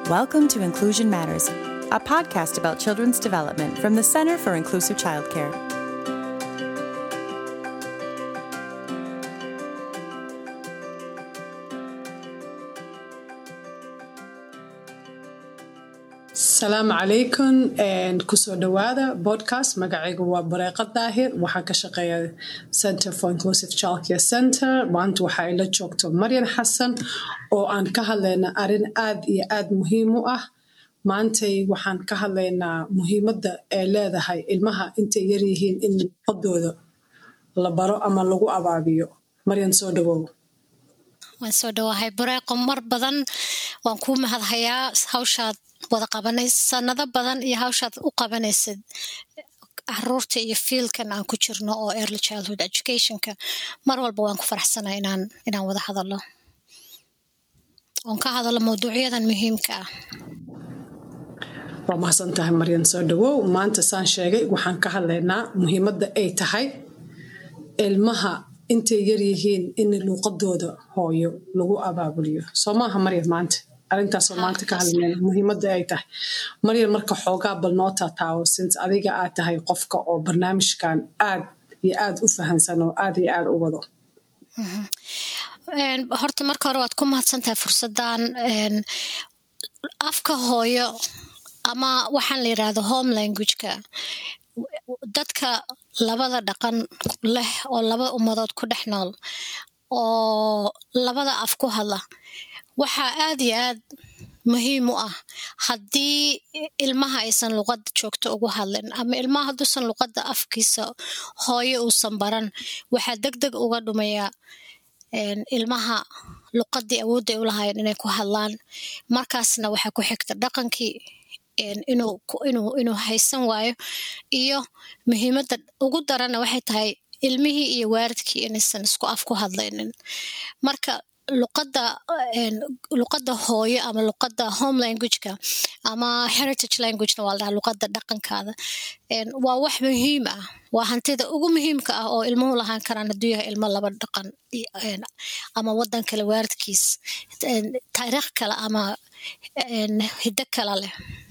Welcome to Inclusion Matters, a podcast about children's development from the Center for Inclusive Childcare. asalaamu calaykum kusoo dhawaada podcast magacaygu waa bareeqa daahir waxaan ka shaqeeya center for inclusive childcare center maanta waxaa ila joogto maryan xasan oo aan ka hadlayna arrin aad iyo aad muhiim u ah maantay waxaan ka hadlaynaa muhiimadda ay leedahay ilmaha intay yaryihiin in luqadooda la baro ama lagu abaabiyo maryan soo dhawow waan soo dhawahay bareeqo mar badan waan kuu mahadhayaa hawshaad wada qabanays sanado badan iyo hawshaad u qabanaysid caruurta iyo fiilkan aan ku jirno oo early childhood educationka mar walba waan ku faraxsanaa inaan inaan wada hadallo oon ka hadallo mawduucyadan muhiimka ah waa mahadsan tahay maryan soo dhawow maanta saan sheegay waxaan ka hadlaynaa muhiimadda ay tahay ilmaha intay yaryihiin in luuqadooda hooyo lagu abaabuliyo soo maaha maryan maanta arrintaasoo maanta ka hadlayna muhiimadda ay tahay maryan marka xoogaa bal noo taataawo sint adiga aad tahay qofka oo barnaamijkan aad iyo aad u fahansan oo aad iyo aad u wado horta marka hore waad ku mahadsan tahay fursaddan afka hooyo ama waxaan la yidhaahdo home languageka dadka labada dhaqan leh oo laba ummadood ku dhex nool oo labada af ku hadla waxaa aad iyo aad muhiim u ah haddii ilmaha aysan luqadda joogto ugu hadlin ama ilmaha hadduusan luqadda afkiisa hooyo uusan baran waxaa deg deg uga dhumayaa ilmaha luqaddii awoodda ay u lahaayeen inay ku hadlaan markaasna waxaa ku xigta dhaqankii inuu haysan waayo iyo muhiimadda ugu daranna waxay tahay ilmihii iyo waaridkii inaysan isku af ku hadlaynin marka luqadda luqadda hooyo ama luqadda home languageka ama heritage languagena waa la dhaha luqadda dhaqankaada waa wax muhiim ah waa hantida ugu muhiimka ah oo ilmuhu lahaan karaan hadduu yahay ilmo laba dhaqan ama waddan kale waaridkiis taariikh kale ama hiddo kale leh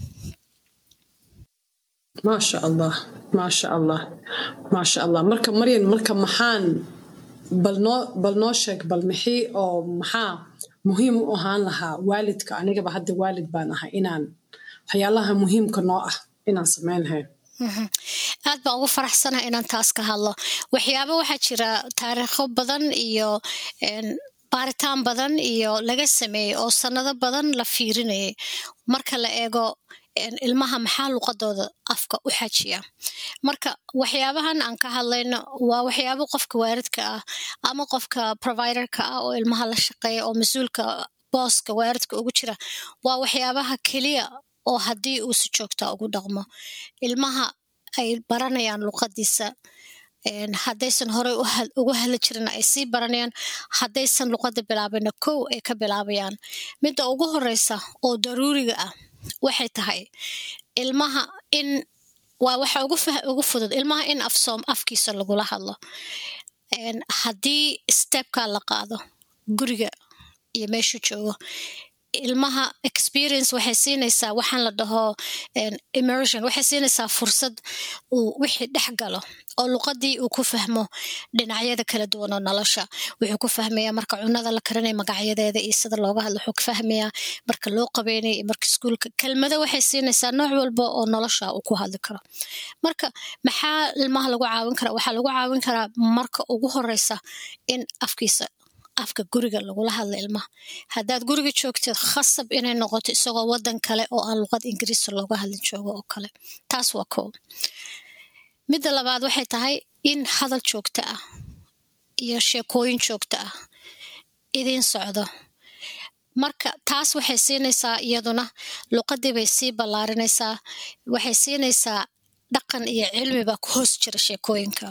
maasha allah maasha allah maasha allah marka maryan marka maxaan bal noo bal noo sheeg bal mixii oo maxaa muhiim u ahaan lahaa waalidka anigaba hadda waalid baan ahay inaan waxyaalaha muhiimka noo ah inaan samayn lahayn aad baan ugu faraxsanaha inaan taas ka hadlo waxyaaba waxaa jira taariikho badan iyo baaritaan badan iyo laga sameeyey oo sannado badan la fiirinayay marka la eego ilmaha maxaa luqadooda afka u xajiya marka waxyaabahan aan ka hadlayno waa waxyaabo qofka waaridka ah ama qofka providerka ah oo ilmaha la shaqeeya oo mas-uulka booska waaridka ugu jira waa waxyaabaha keliya oo haddii uu si joogtaa ugu dhaqmo ilmaha ay baranayaan luqadiisa haddaysan horey ugu hadli jirin ay sii baranayaan haddaysan luqadda bilaabayna kow ay ka bilaabayaan midda ugu horeysa oo daruuriga ah waxay tahay ilmaha in waa waxa ugu fudud ilmaha in afsoom afkiisa lagula hadlo haddii stebka la qaado guriga iyo meeshuu joogo ilmaha experience waxay siinaysaa waxaan la dhaho immersion waxay siinaysaa fursad uu wixii dhex galo oo luqadii uu ku fahmo dhinacyada kala duwan oo nolosha wuxuu ku fahmayaa marka cunada la karinaya magacyadeeda iyo sida looga hadlo wuxuu ku fahmayaa marka loo qabeynaya iyo marka iskuulka kelmado waxay siinaysaa nooc walba oo nolosha uu ku hadli karo marka maxaa ilmaha lagu caawin karaa waxaa lagu caawin karaa marka ugu horeysa in afkiisa afka guriga lagula hadla ilmaha haddaad guriga joogteed khasab inay noqoto isagoo waddan kale oo aan luqad ingiriisa looga hadlin joogo oo kale taas waa koob midda labaad waxay tahay in hadal joogto ah iyo sheekooyin joogto ah idiin socdo marka taas waxay siinaysaa iyaduna luqadii bay sii ballaarinaysaa waxay siinaysaa dhaqan iyo cilmiba ku hoos jira sheekooyinka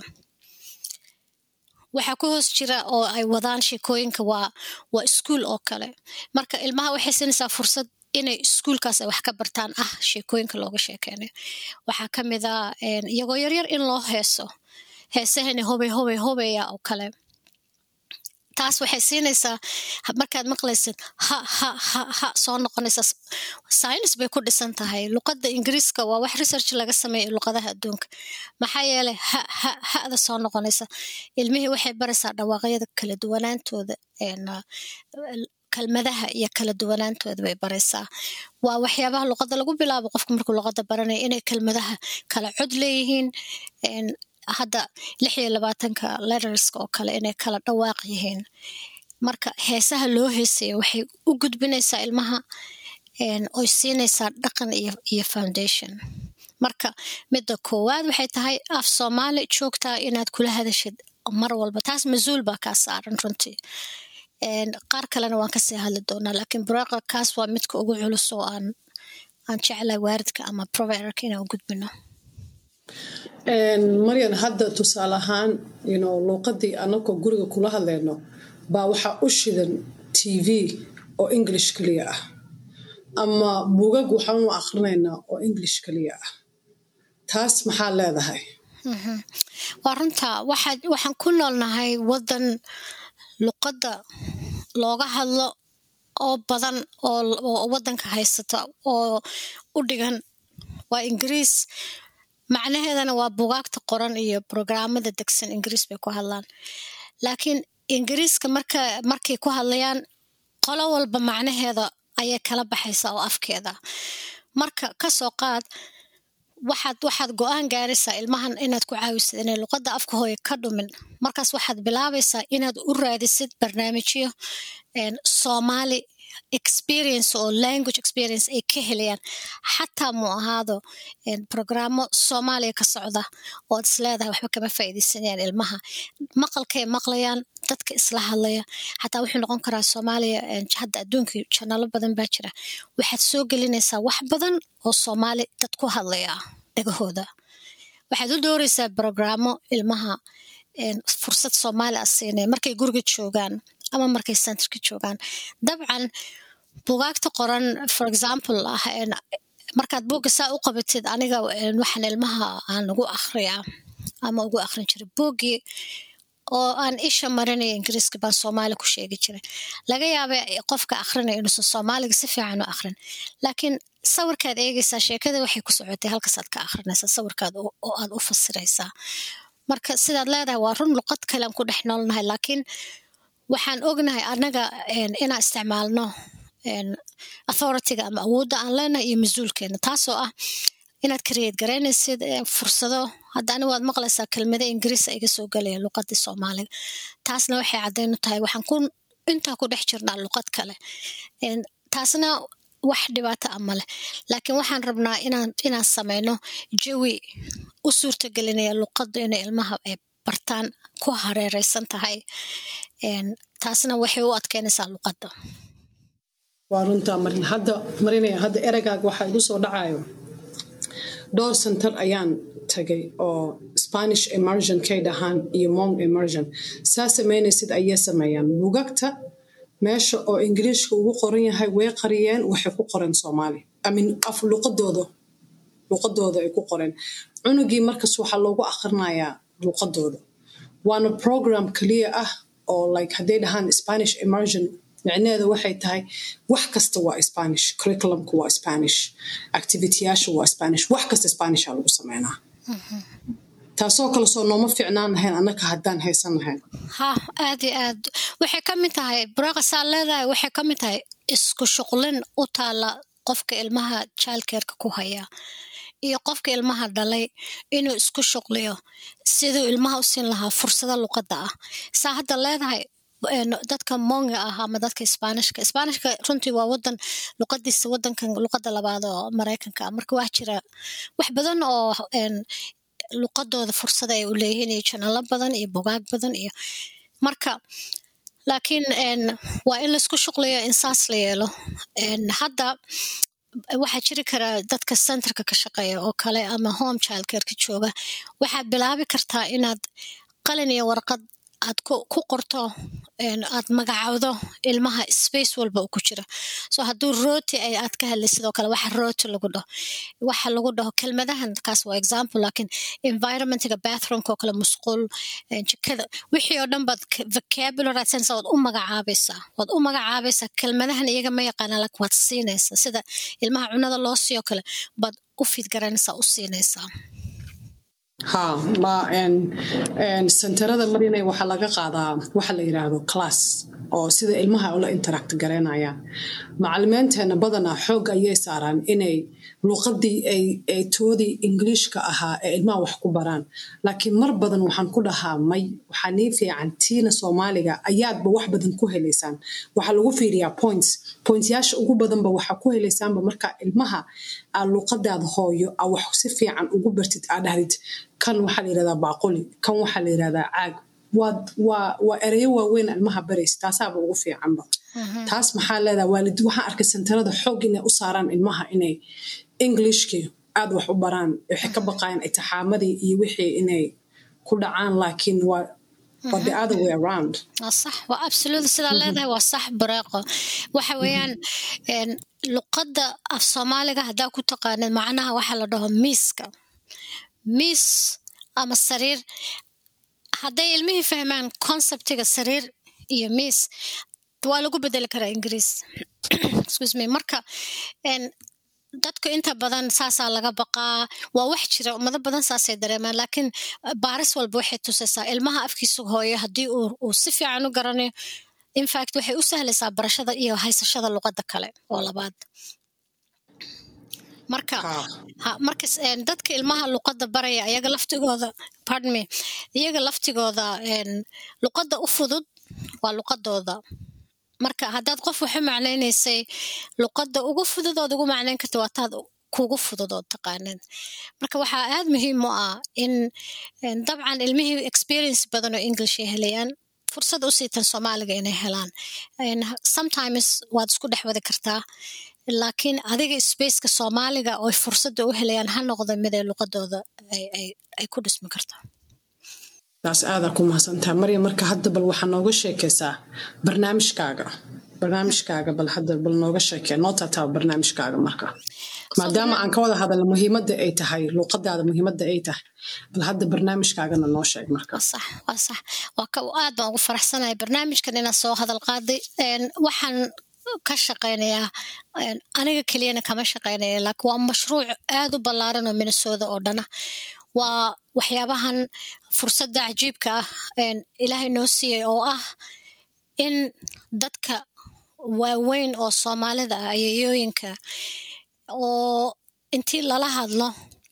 waxaa ku hoos jira oo ay wadaan sheekooyinka waa waa iskuol oo kale marka ilmaha waxay siinaysaa fursad inay iskuolkaas ay wax ka bartaan ah sheekooyinka looga sheekeynayo waxaa ka mid a iyagoo yaryar in loo heeso heesahani hobey hobey hobeya oo kale taas waxay siinaysaa markaad maqlaysid ha ha ha ha soo noqonaysa science bay ku dhisan tahay luqadda ingiriiska waa wax research laga sameeya luqadaha adduunka maxaa yeelay ha ha hada soo noqonaysa ilmihii waxay baraysaa dhawaaqyada kala duwanaantooda kalmadaha iyo kala duwanaantooda bay baraysaa waa waxyaabaha luqadda lagu bilaabo qofka markuu luqadda baranaya inay kelmadaha kala cod leeyihiin hadda lix iyo labaatanka letterska oo kale inay kala dhawaaq yihiin marka heesaha loo heesaya waxay u gudbinaysaa ilmaha oy siinaysaa dhaqan iyo foundation marka midda koowaad waxay tahay af soomaali joogtaa inaad kula hadashid mar walba taas mas-uul baa kaa saaran runtii qaar kalena waan kasii hadli doonaa laakiin bureeqa kaas waa midka ugu culus oo aan aan jeclay waaridka ama providerka inaan u gudbino maryan hadda tusaale ahaan yno luuqadii anakoo guriga kula hadleyno baa waxaa u shidan t v oo english keliya ah ama bugag waxaanu akrinaynaa oo english keliya ah taas maxaa leedahay waa runta waxaan ku noolnahay waddan luqadda looga hadlo oo badan oo waddanka haysata oo u dhigan waa ingiriis macnaheedana waa bugaagta qoran iyo brograamada degsan ingiriis bay ku hadlaan laakiin ingiriiska marka markay ku hadlayaan qolo walba macnaheeda ayay kala baxaysaa oo afkeeda marka kasoo qaad waxaad waxaad go-aan gaaraysaa ilmahan inaad ku caawisid inay luqadda afka hooya ka dhumin markaas waxaad bilaabaysaa inaad u raadisid barnaamijyo soomaali experience oo language experience ay ka helayaan xataa mu ahaado brograamo soomaaliya ka socda ood isleedahay waxba kama faa'iidaysanayaan ilmaha maqalkay maqlayaan dadka isla hadlaya xataa wuxuu noqon karaa soomaaliya hadda adduunka janalo badan baa jira waxaad soo gelinaysaa wax badan oo soomaali dad ku hadlaya dhagahooda waxaad u dooraysaa brograamo ilmaha fursad soomaali a siinaya markay guriga joogaan ama markay centerka joogaan dabcan bugaagta qoran for example ah markaad buugga saa u qabatid aniga waxaan ilmaha aan ugu akhriyaa ama ugu akhrin jiray buuggii oo aan isha marinaya ingiriiska baan soomaali ku sheegi jiray laga yaaba qofka akhrinaya inuusan soomaaliga si fiican u akhrin laakiin sawirkaad eegaysaa sheekada waxay ku socotay halkaasaad ka akhrinaysaa sawirkaad oo aad u fasiraysaa marka sidaad leedahay waa run luqad kalean ku dhex noolnahay laakiin waxaan ognahay annaga inaan isticmaalno authorityga ama awoodda aan leenahay iyo mas-uulkeena taasoo ah inaad kareed garaynaysid fursado hadda ani waad maqlaysaa kelmada ingiriisa iga soo gelaya luqadii soomaaliga taasna waxay caddaynu tahay waxaan ku intaa ku dhex jirnaa luqad kale taasna wax dhibaato a maleh laakiin waxaan rabnaa inaan inaan samayno jawi u suurtagelinaya luqadda inay ilmaha ay bartaan ku hareereysan tahay taasna waxay u adkeynaysaa luqadda waa runtaa marin hadda marinaya hadda ereygaaga waxaa igu soo dhacayo dhowr center ayaan tagay oo spanish emersion kay dhahaan iyo mong emersion saa samaynaysid ayay sameeyaan bugagta meesha oo ingiriishka ugu qoran yahay way qariyeen waxay ku qoreen soomaali amin af luqadooda luqadooda ay ku qoreen cunugii markas waxaa loogu akhrinayaa luqadooda waana program kaliya ah oo like hadday dhahaan spanish emersion micneheeda waxay tahay wax kasta waa spanish curriculumka waa spanish activityyaasha waa spanish wax kasta spanisha lagu sameynaa taasoo kale soo nooma fiicnaan lahayn annaka haddaan haysan lahayn ha aad iyo aad waxay ka mid tahay buraaqa saa leedahay waxay ka mid tahay isku shuqlin u taala qofka ilmaha jaalkeerka ku haya iyo qofka ilmaha dhalay inuu isku shuqliyo siduu ilmaha u siin lahaa fursado luqadda ah saa hadda leedahay dadka monga ah ama dadka sbaanishka sbaanishka runtii waa wadan luqadiisa wadankan luqada labaad oo maraykanka ah marka waa jira wax badan oo luqadooda fursada ay u leeyihiin iyo janalo badan iyo bogaag badan iyo marka laakiin waa in laisku shuqliyo in saas la yeelo hadda waxaa jiri karaa dadka centerka ka shaqeeya oo kale ama home childcareka jooga waxaad bilaabi kartaa inaad qalin iyo warqad aad ku qorto aad magacawdo ilmaha space walba uu ku jira so hadduu rooti ay aad ka hadlay sidoo kale waxa rooti lagu dhaho waxa lagu dhaho kelmadahan kaas waa example laakiin environmentiga bathroomka oo kale musqul jikada wixii oo dhan baad vocabulary aad siinaysaa waad u magacaabaysaa waad u magacaabaysaa kelmadahan iyaga ma yaqaanaa laakiin waad siinaysaa sida ilmaha cunada loo siiyo kale baad u fidgaranaysaa u siinaysaa ha ma senterada marinay waxaa laga qaadaa waxa la yidhaahdo class oo sida ilmaha ula interact garaynayaan macalimiinteena badanaa xoog ayay saaraan inay luuqadii ay toodii ingiliishka ahaa ee ilmaha wax ku baraan laakiin mar badan waxaan ku dhahaa may waxaa nii fiican tiina soomaaliga ayaadba wax badan ku helaysaan waxaa lagu fiiriyaa points pointsyaasha ugu badanba waxaa ku helaysaanba marka ilmaha aa luuqadaada hooyo aa wax si fiican ugu bartid aa dhahdid kan waxaa la yirahdaa baaquli kan waxaa la yirahdaa caag waa ereyo waaweyn ilmaha baraysa taasaaba ugu fiicanba taas maxaa leedaha waalid waxaan arkay sentarada xoog inay u saaraan ilmaha inay englishkii aad wax u baraan waxay ka baqayaan itixaamadii iyo wixii inay ku dhacaan laakiin waa the other way around صح وابسولوت sidaa leedahay waa sax bareeqo waxa weeyaan luqadda af soomaaliga haddaa ku taqaanid macnaha waxaa la dhaho miiska miis ama sariir hadday ilmihii fahmaan conceptiga sariir iyo miis waa lagu bedeli karaa ingiriis excuse me marka dadku inta badan saasaa laga baqaa waa wax jira ummado badan saasay dareemaan laakiin baaris walba waxay tusaysaa ilmaha afkiisa hooyo haddii uu si fiican u garanayo infact waxay u sahlaysaa barashada iyo haysashada luqadda kale oo labaad marka marka dadka ilmaha luqadda baraya iyaga laftigooda pardon me iyaga laftigooda luqadda u fudud waa luqadooda marka haddaad qof waxu macnaynaysay luqadda ugu fudud ood ugu macnayn karta waa taad kugu fudud ood taqaanid marka waxaa aad muhiim u ah in dabcan ilmihii experience badan oo english ay helayaan fursad u siitan soomaaliga inay helaan sometimes waad isku dhex wadi kartaa laakiin adiga spaceka soomaaliga oo fursadda u helayaan ha noqda mid ay luqadooda ay ku dhismi karto taas aadaa ku mahadsantaha marya marka hadda bal waxaa nooga sheekaysaa barnaamijkaaga barnaamijkaaga bal hadda bal nooga sheekee noo taataaba barnaamijkaaga marka maadaama aan ka wada hadalna muhiimadda ay tahay luuqadaada muhiimadda ay tahay bal hadda barnaamijkaagana noo sheeg marka sax waa sax waa ka aad baan ugu faraxsanahay barnaamijkan inaan soo hadal qaaday waxaan ka shaqaynayaa aniga keliyana kama shaqaynaya laakiin waa mashruuc aad u ballaaran oo minnesooda oo dhana waa waxyaabahan fursadda cajiibka ah ilaahay noo siiyey oo ah in dadka waaweyn oo soomaalida ah ayayooyinka oo intii lala hadlo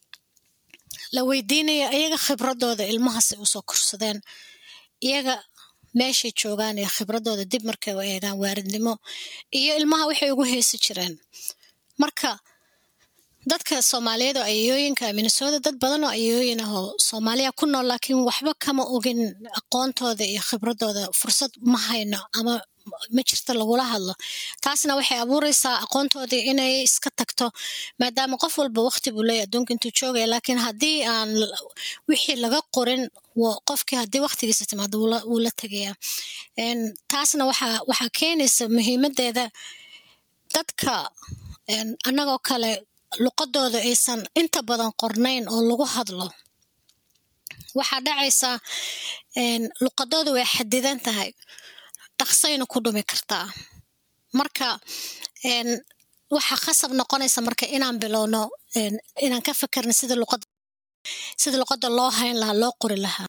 la weydiinayo iyaga khibradooda ilmahaasay usoo korsadeen iyaga meeshay joogaan ee khibradooda dib markay u eegaan waaridnimo iyo ilmaha waxay ugu heesi jireen marka dadka soomaaliyeed oo ayayooyinka minnesooda dad badan oo ayayooyin ah oo soomaaliya ku nool laakiin waxba kama ogin aqoontooda iyo khibradooda fursad ma hayno ama ma jirto lagula hadlo taasna waxay abuureysaa aqoontoodii inay iska tagto maadaama qof walba waqti buu leeyahy adduunka intuu joogaya laakiin haddii aan wixii laga qorin qofkii haddii waqtigiisa timaado wuu la tegayaa taasna waxaa waxaa keenaysa muhiimaddeeda dadka annagoo kale luqadooda aysan inta badan qornayn oo lagu hadlo waxaa dhacaysaa luqadooda way xadidan tahay dhaqsayna ku dhumi kartaa marka waxaa khasab noqonaysa marka inaan bilowno inaan ka fikirna sida luqada sida luqadda loo hayn lahaa loo qori lahaa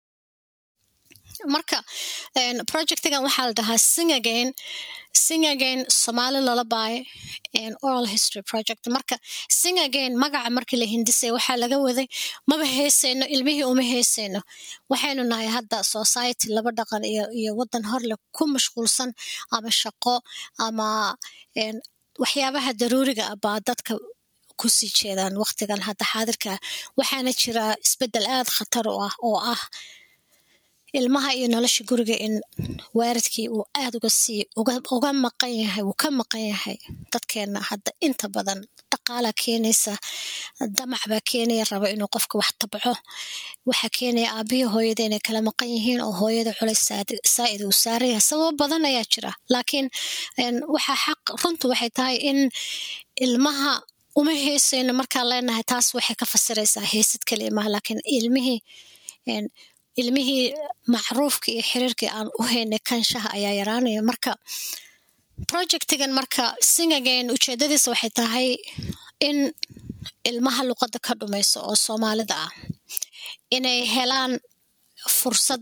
marka projectigan waxaa la dhahaa sing again sing again somali lullaby and oral history project marka sing again magaca markii la hindisay waxaa laga waday maba heesayno ilmihii uma heesayno waxaynu nahay hadda society laba dhaqan iyo iyo waddan horleh ku mashquulsan ama shaqo ama waxyaabaha daruuriga ah baa dadka kusii jeedaan waqtigan hadda xaadirka waxaana jira isbeddel aad khatar u ah oo ah ilmaha iyo nolosha guriga in waaridkii uu aad uga sii uga maqan yahay wuu ka maqan yahay dadkeenna hadda inta badan dhaqaala keenaysa damac baa keenaya rabo inuu qofka wax tabco waxaa keenaya aabihii hooyada inay kala maqan yihiin oo hooyada culays saa'id uu saaran yahay sababo badan ayaa jira laakiin waxaa xaq runtu waxay tahay in ilmaha uma heesayno markaan leenahay taas waxay ka fasiraysaa heesid kaliya maaha laakiin ilmihii ilmihii macruufka iyo xiriirkii aan u haynay kanshaha ayaa yaraanaya marka projectigan marka singagain ujeedadiisa waxay tahay in ilmaha luqadda ka dhumayso oo soomaalida ah inay helaan fursad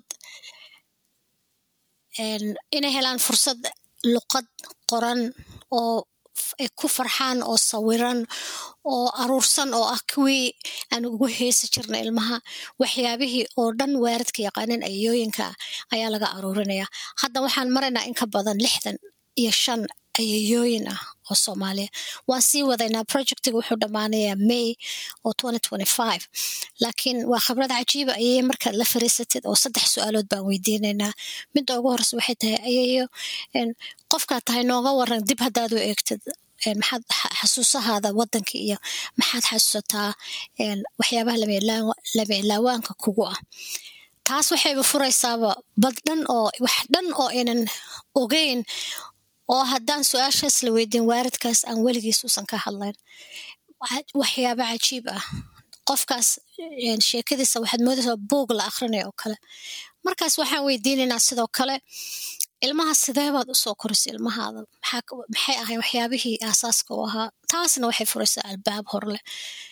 inay helaan fursad luqad qoran oo ay ku farxaan oo sawiran oo aruursan oo ah kuwii aan ugu heesi jirna ilmaha waxyaabihii oo dhan waaridka yaqaanin ayayooyinka ayaa laga aruurinaya hadda waxaan maraynaa in ka badan lixdan iyo shan ayayooyin ah oo soomaaliya waan sii wadaynaa projectiga wuxuu dhammaanayaa may oo laakiin waa khibrad cajiiba ayay markaad la fariisatid oo saddex su-aalood baan weydiinaynaa midda ugu horeysa waxay tahay ayayo qofkaad tahay nooga waran dib haddaad u eegtid maxaad xasuusahaada wadanka iyo maxaad xasuusataa waxyaabaha lama ilaawaanka kugu ah taas waxayba furaysaaba bad dhan oo wax dhan oo aynan ogeyn oo haddaan su-aashaas la weydiin waaridkaas aan weligiis uusan ka hadlayn waxyaaba cajiib ah qofkaas sheekadiisa waxaad moodaysaa buog la akrinaya oo kale markaas waxaan weydiinaynaa sidoo kale ilmaha sideebaad usoo korisay ilmahaada maxay ahay waxyaabihii aasaaska u ahaa taasna waxay furaysaa albaab horleh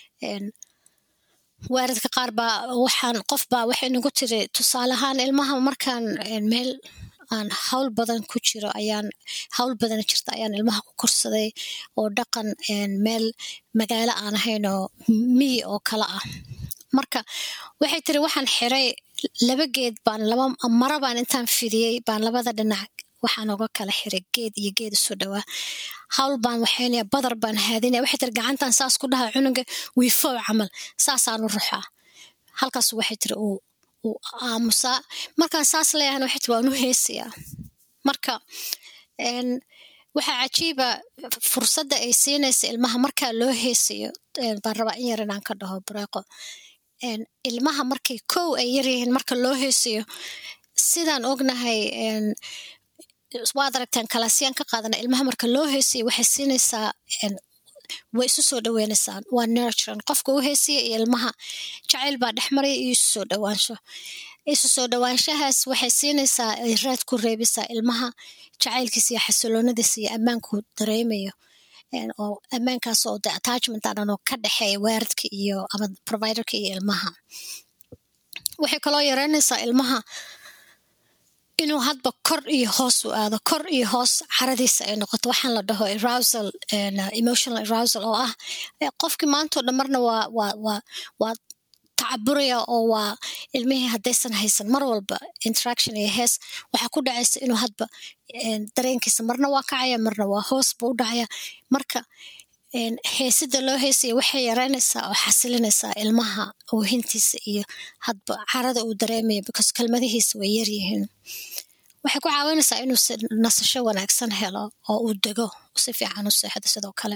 waaridka qaar baa waxaan qof baa waxay nagu tiri tusaale ahaan ilmaha markaan meel aan hawl badan ku jiro ayaan hawl badan jirta ayaan ilmaha ku korsaday oo dhaqan meel magaalo aan ahayn oo miyi oo kale ah marka waxay tiri waxaan xiray laba geed baan laba mara baan intaan fidiyey baan labada dhinac waxaan oga kala xiray geed iyo geed isu dhowaa hawl baan waxaynaya badar baan haadinaya waxay tiri gacantan saas ku dhaha cunuga wiifow camal saasaanu ruxaa halkaas waxay tiri uu uu aamusaa markaan saas leeyahan waxay tiri waan u heesayaa marka waxaa cajiiba fursadda ay siinaysa ilmaha markaa loo heesayo baan rabaa in yar inaan ka dhaho bareeqo ilmaha markay kow ay yaryihiin marka loo heesayo sidaan ognahay waad aragtaan kalaasiyaan ka qaadana ilmaha marka loo heesayo waxay siinaysaa way isu soo dhaweynaysaan waa nurturan qofka u heesiya iyo ilmaha jacayl baa dhex maraya iyo isu soo dhawaansho isu soo dhawaanshahaas waxay siinaysaa raad ku reebisaa ilmaha jacaylkiisa iyo xasiloonadiisa iyo ammaanku dareemayo oo ammaankaas oo de attachment aanan oo ka dhexeeya waaridka iyo ama providerka iyo ilmaha waxay kaloo yareynaysaa ilmaha inuu hadba kor iyo hoos u aado kor iyo hoos caradiisa ay noqoto waxaan la dhaho arousal emotional arousal oo ah qofkii maantao dhan marna waa waa waa waa tacaburaya oo waa ilmihii haddaysan haysan mar walba interaction iyo hees waxaa ku dhacaysa inuu hadba dareenkiisa marna waa kacaya marna waa hoos buu u dhacaya marka heesida loo heesaya waxay yareynaysaa oo xasilinaysaa ilmaha oohintiisa iyo hadba carada uu dareemaya because kelmadihiisa way yaryihiin waxay ku caawinaysaa inuu nasasho wanaagsan helo oo uu dego si fiican u seexdo sidoo kale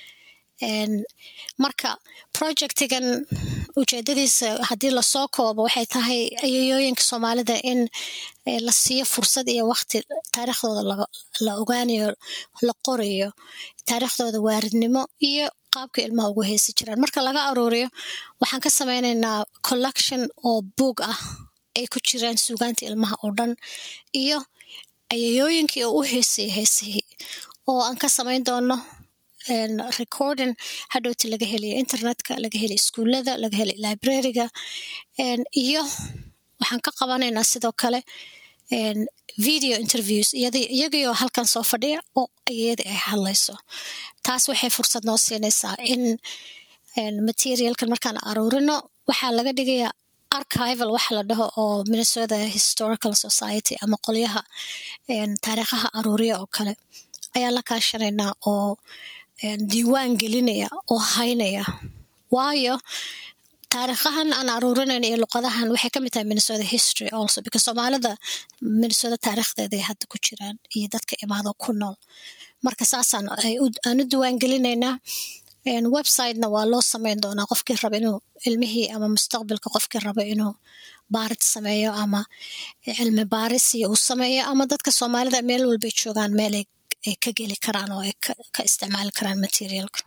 marka projectigan ujeedadiisa haddii lasoo koobo waxay tahay ayayooyinka soomaalida in la siiyo fursad iyo wakti taariikhdooda la ogaanayo la qorayo taariikhdooda waaridnimo iyo qaabka ilmaha ugu heesi jiraan marka laga aruuriyo waxaan ka sameynaynaa collection oo buog ah ay ku jiraan suugaanta ilmaha oo dhan iyo ayayooyinkii oo u heesaya heesihii oo aan ka samayn doono recording hadhowti laga helayo internetka laga helayo iskuullada laga helayo librariga iyo waxaan ka qabanaynaa sidoo kale video interviews iyagiioo halkan soo fadhiya oo iyadii ay hadlayso taas waxay fursad noo siinaysaa in materialkan markaan aruurino waxaa laga dhigayaa archival waxa la dhaho oo minnesota historical society ama qolyaha taariikhaha aruuriya oo kale ayaa la kaashanaynaa oo diiwaan gelinaya oo haynaya waayo taariikhahan aan aruurinayn iyo luqadahan waxay ka mid tahay minnesota history also because soomaalida minnesota taariikhdeeday hadda ku jiraan iyo dadka imaado ku nool marka saasaan aan u diiwaan gelinaynaa websitena waa loo sameyn doonaa qofkii raba inuu ilmihii ama mustaqbalka qofkii raba inuu baarid sameeyo ama cilmi baarisi uu sameeyo ama dadka soomaalida meel walbay joogaan meel ay ka geli karaan oo ay ka isticmaali karaan materialka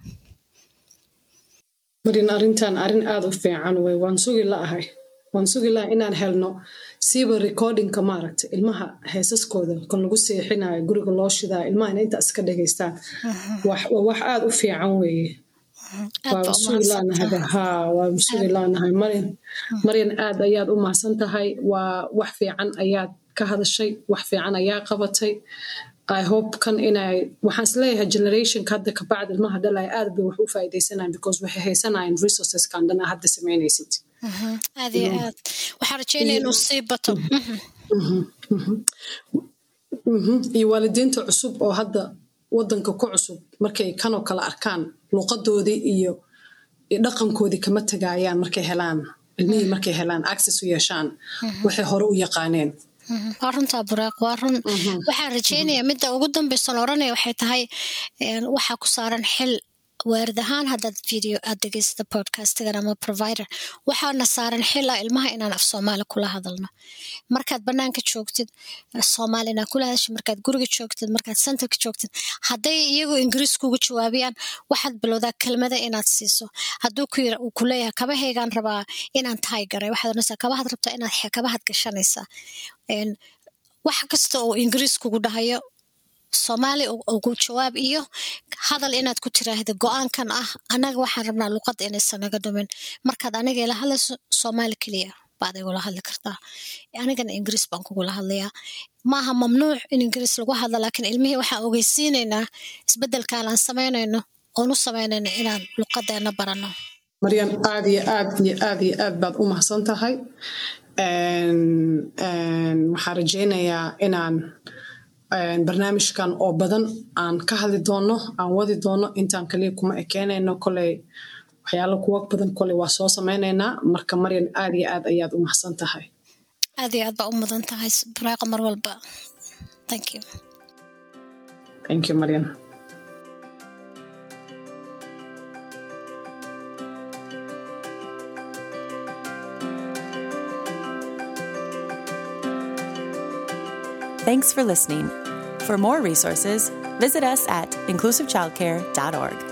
marin arrintan arrin aada u fiican wey waan sugi la'ahay waan sugi laha inaan helno siiba recordingka maaragta ilmaha heesaskooda kan lagu seexinayo guriga loo shidaa ilmaha ina inta iska dhegaystaan waa wax aada u fiican weeye waa sugi laanahay ha waa sugi laanahay maryan maryan aad ayaad u mahadsan tahay waa wax fiican ayaad ka hadashay wax fiican ayaa qabatay i hope kan inay waxaan isleeyahay generationka hadda kabacdi ilmaha dhalaya aad bay wax u faa'iidaysanayan because waxay haysanayaan resourceskan dhan hadda samaynaysid aad iyo aad waxaan rajeynaya inuu sii bato iyo waalidiinta cusub oo hadda wadanka ku cusub markay kanoo kale arkaan luuqadoodii iyo dhaqankoodii kama tagaayaan markay helaan ilmihii markay helaan access u yeeshaan waxay hore u yaqaaneen waa runtaa bureeq waa run waxaan rajeynayaa midda ugu dambaysan oranaya waxay tahay waxaa ku saaran xil waarid ahaan haddaad video aad dhegeysata podcastigan ama provider waxaana saaran xil ah ilmaha inaan af soomaali kula hadalno markaad banaanka joogtid soomaali inaad kula hadasho markaad guriga joogtid markaad centerka joogtid hadday iyagu ingiriis kugu jawaabiyaan waxaad bilowdaa kelmada inaad siiso hadduu uu ku leeyahay kabahaygaan rabaa inaan tahay garay waxaad oranaysaa kabahaad rabtaa inaad kabahaad gashanaysaa wax kasta oo ingiriis kugu dhahayo soomaali ugu jawaab iyo hadal inaad ku tiraahda go-aankan ah annaga waxaan rabnaa luqadda inaysan naga dhumin markaad aniga ila hadlayso soomaali keliya baad igula hadli kartaa anigana ingiriis baan kugula hadlayaa maaha mamnuuc in ingiriis lagu hadlo laakiin ilmihii waxaan ogeysiinaynaa isbeddelkaan aan samaynayno oon u samaynayno inaan luqadeena baranno maryan aad iyo aad iyo aad iyo aad baad u mahadsan tahay waxaan rajeynayaa inaan barnaamijkan oo badan aan ka hadli doono aan wadi doono intaan kaliya kuma ekeenayno koley waxyaalo kuwa badan koley waa soo samaynaynaa marka maryan aad iyo aad ayaad u mahadsan tahay aad iyo aad baa u mudan tahay buraaqa mar walba thank you thank you maryan Thanks for listening. For more resources, visit us at inclusivechildcare.org.